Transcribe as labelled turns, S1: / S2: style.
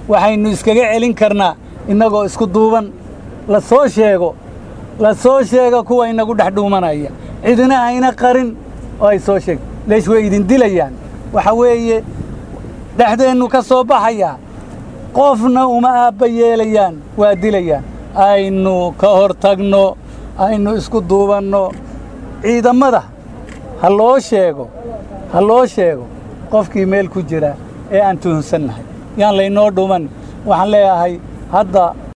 S1: waxaynu iskaga celin karnaa innagoo isku duuban la soo sheego la soo sheega kuwa inagu dhex dhuumanaya cidina hayna qarin oo ay soo sheeg leesh way idin dilayaan waxa weeye dhexdeennu ka soo baxayaa qofna uma aabba yeelayaan waa dilayaan aynu ka hor tagno aynu isku duubanno ciidammada ha loo sheego ha loo sheego qofkii meel ku jira ee aan tuhunsannahay yaan laynoo dhuman waxaan leeyahay hadda